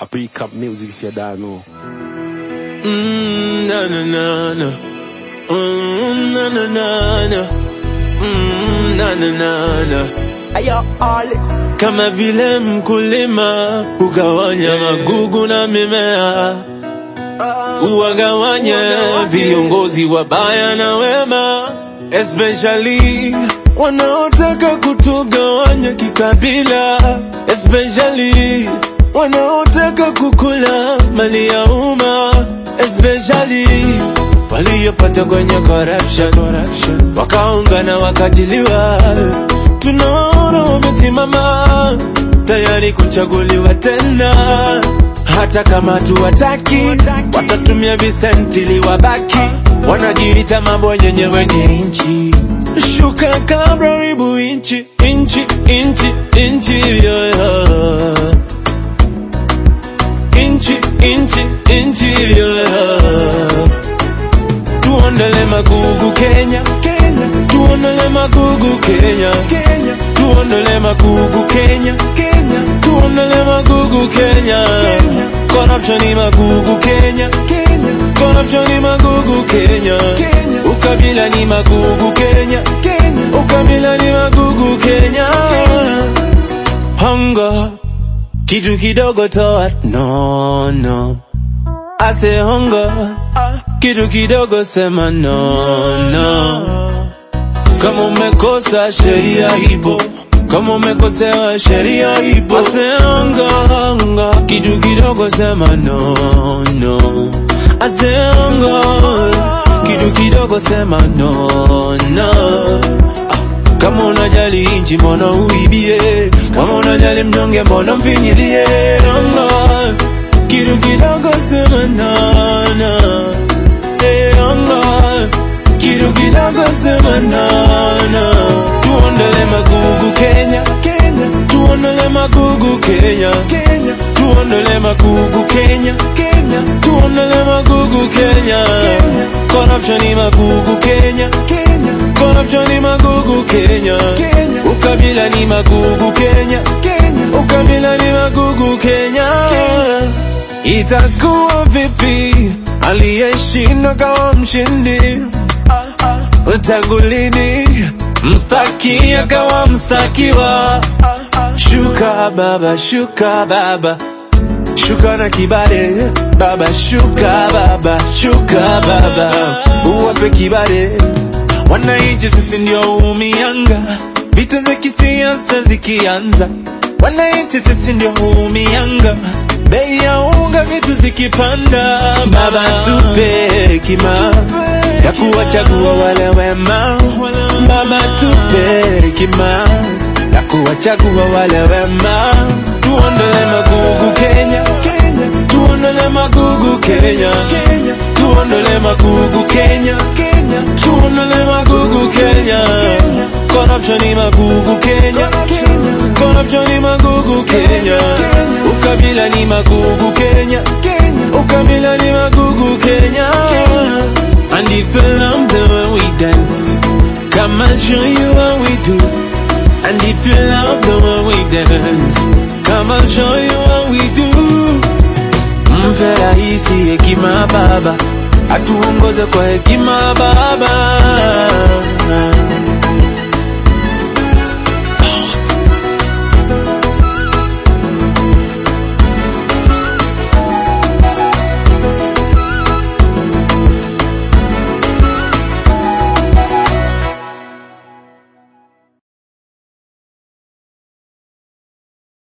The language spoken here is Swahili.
A pre-cap music if you don't know. Mm, na na na na. Mm, na na na na. Mm, na na na na. Ayo, all Kama vile mkulima hugawanya magugu na mimea, uwagawanye viongozi wabaya na wema, especially wanaotaka kutugawanya kikabila, especially wanaotaka kukula mali ya umma, especially waliopata kwenye corruption, corruption. wakaungana wakajiliwa. Tunaona wamesimama tayari kuchaguliwa tena, hata kama tuwataki, watatumia visentili wabaki, wanajiita mabwenyenye wenye nchi. Shuka kabla ribu inchi, inchi, inchi, inchi, yeah, yeah. Inchi, inchi, inchi, yeah. Tuondele magugu Kenya, Kenya. Tuondele magugu Kenya, Kenya. Tuondele magugu Kenya, Kenya. Tuondele magugu Kenya, Kenya. Corruption ni magugu Kenya, Kenya. Corruption ni magugu Kenya, Kenya. Ukabila ni magugu Kenya, Kenya. Ukabila ni magugu Kenya. Hunger, kitu kidogo toa, no, no. I say hunger, kitu kidogo sema no, no. Kama umekosa sheria ipo, kama umekosewa sheria ipo. I say hunger, hunger, kitu kidogo sema no, no. I say hunger, kitu kidogo sema no, no. Kama unajali inchi mbona uibie? Kama unajali mnyonge mbona mfinyilie? Allah, kitu kidogo sema na na. Eh, Allah, kitu kidogo sema na na. Tuondele magugu Kenya, Kenya. Tuondele magugu Kenya, Kenya. Tuondele magugu Kenya, Kenya. Tuondele magugu Kenya, Kenya. Corruption ni magugu Kenya, Kenya. Corruption ni magugu Kenya, Kenya. Ukabila ni magugu Kenya, Kenya. Ukabila ni magugu Kenya, Kenya. Itakuwa vipi aliyeshinda kawa mshindi? Tangu lini mstaki akawa mstakiwa? Shuka baba, shuka baba, shuka na kibare baba, shuka baba, shuka baba, uwape kibare. Wananchi sisi ndio huumianga vita za kisiasa zikianza, wananchi sisi ndio huumianga bei ya unga vitu zikipanda. Baba tupe hekima ya kuwachagua wale wema, Baba tupe hekima ya kuwachagua wale wema. Tuondole magugu Kenya, Kenya. Tuondole magugu Kenya, Kenya. Tuondole magugu Kenya, Kenya. Tuondole magugu Kenya, Kenya. Corruption ni magugu Kenya, Kenya. Corruption ni magugu Kenya, Kenya. Ukabila ni magugu Kenya, Kenya. Ukabila ni magugu Kenya, And if you love the way we dance, come and show you what we do. And if you love the way we dance, come and show you what we do. Mpe rahisi hekima baba, atuongoze kwa hekima baba.